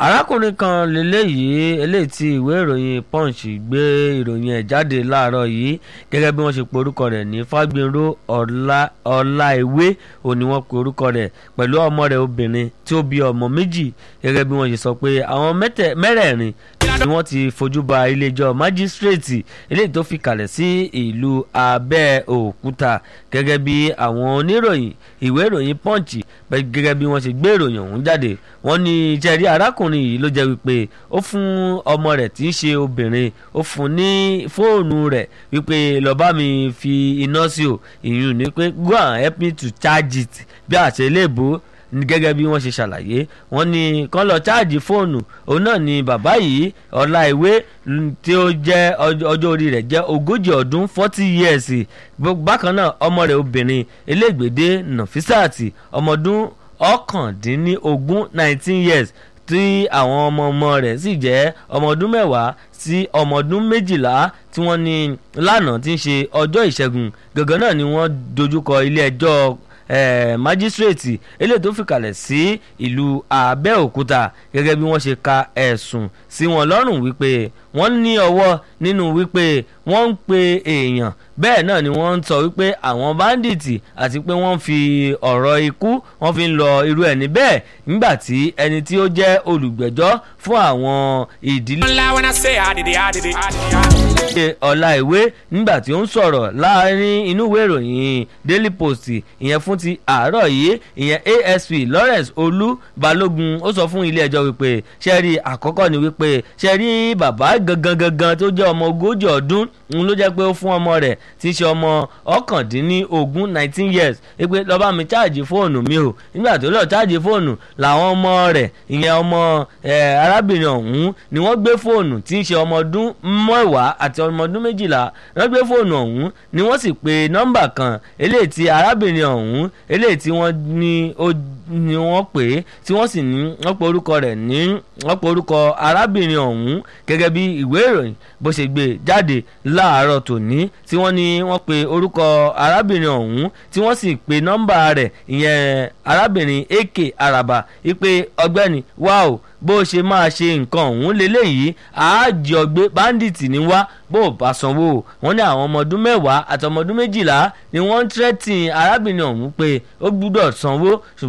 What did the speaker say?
arákùnrin kan lélẹ́yìí eléyìí tí ìwé ìròyìn punch gbé ìròyìn ẹ̀ jáde láàárọ̀ yìí gẹ́gẹ́ bí wọ́n ṣe pe orúkọ rẹ̀ ní fagbinro ọláìwé òní wọ́n pe orúkọ rẹ̀ pẹ̀lú ọmọ rẹ̀ obìnrin tí ó bí ọmọ méjì gẹ́gẹ́ bí wọ́n ṣe sọ pé àwọn mẹ́rẹ̀ẹ̀rin ni wọ́n ti fojú ba iléẹjọ́ májísírèètì eléyìí tó fi kalẹ̀ sí ìlú abẹ́òkúta gẹ́gẹ́ bí àwọn oníròyìn ìwé ìròyìn punch gẹ́gẹ́ bí wọ́n ṣe gbé ìròyìn ọ̀hún jáde wọ́n ní jẹ́rí arákùnrin yìí ló jẹ́ wípé ó fún ọmọ rẹ̀ tí í ṣe obìnrin ó fún ní fóònù rẹ̀ wípé lọ́ọ́ bá mi fi iná sí o ìyún ni pé go and help me to charge it bí àṣẹ iléèbó gẹ́gẹ́ bí wọ́n ṣe ṣàlàyé wọ́n ní kán lọ cháàjì fóònù òun náà ni bàbá yìí ọláìwé tí ó jẹ́ ọjọ́ orí rẹ̀ jẹ́ ogójì ọdún forty years bákan náà ọmọ rẹ̀ obìnrin elégbèdé nàfísàtì ọmọdún ọ̀kàndínlógún nineteen years tí àwọn ọmọ ọmọ rẹ̀ sì jẹ́ ọmọ ọdún mẹ́wàá sí ọmọ ọdún méjìlá tí wọ́n ní lánàá tí ń ṣe ọjọ́ ìṣẹ́gun gangan náà ni wọ́n dojúkọ ilé ẹjọ́ májísírèètì eléyìí tó fìkàlẹ̀ sí ìlú àbẹ́òkúta gẹ́gẹ́ bí wọ́n ṣe ka ẹ̀sùn sí wọn lọ́rùn wípé wọ́n ní ọwọ́ nínú wípé wọ́n ń pe èèyàn bẹ́ẹ̀ náà ni wọ́n ń sọ wípé àwọn báńdíìtì àti pé wọ́n fi ọ̀rọ̀ ikú wọ́n fi ń lọ irú ẹni bẹ́ẹ̀ nígbà tí ẹni tí ó jẹ́ olùgbẹ́jọ́ fún àwọn ìdílé. ọ̀la ìwé nígbà tí ó ń sọ̀rọ̀ láàrin inú ìwé ìròyìn daily post ìyẹn fún ti àárọ̀ yìí ìyẹn asp lawrence olú balógun ó sọ fún ilé ẹjọ́ wípé ṣẹ́rí àkọ́kọ́ ni wípé ṣẹ́rí bàbá gangan gangan tó jẹ́ ọmọ ogójì ọdún ń ló jẹ́ pé ó fún ọmọ rẹ̀ tí í ṣe ọmọ ọ̀kàndínlógún nineteen years pé lọ́ba mi cháàjì fóònù mi o nígbà tó lọ́ọ́ cháàjì fóònù làwọn ọmọ rẹ̀ ìyẹn ọmọ arábìnrin ọ̀hún ni wọ́n gbé fóònù tí í ṣe ọmọ ọdún mẹ́wàá àti ọmọ ọdún méjìlá wọ́n gbé fóònù ọ̀hún ni wọ́n sì pe nọ́mbà kan eléyìí tí arábìnrin ọ̀hún eléyìí tí wọ́n ní ó ni wọ́n pè é tí wọ́n sì ní wọ́n pe orúkọ rẹ̀ ní wọ́n pe orúkọ arábìnrin ọ̀hún gẹ́gẹ́ bí ìwé ìròyìn bó ṣe gbé jáde láàárọ̀ tòní tí wọ́n ní wọ́n pe orúkọ arábìnrin ọ̀hún tí wọ́n sì pe nọ́mbà rẹ̀ ìyẹn arábìnrin ak araba ipe ọgbẹ́ni wá o bó ṣe máa ṣe nǹkan ọ̀hún leléyìí àájì ọgbẹ́ báńdíìtì ní wá bó o bá sanwó wọn ní àwọn ọmọ ọdún mẹ́wàá àti ọmọ ọdún méjìlá ni wọ́n ń tẹ́tìn arábìnrin ọ̀hún pé ó gbúdọ̀ sanwó ṣùgbọ́n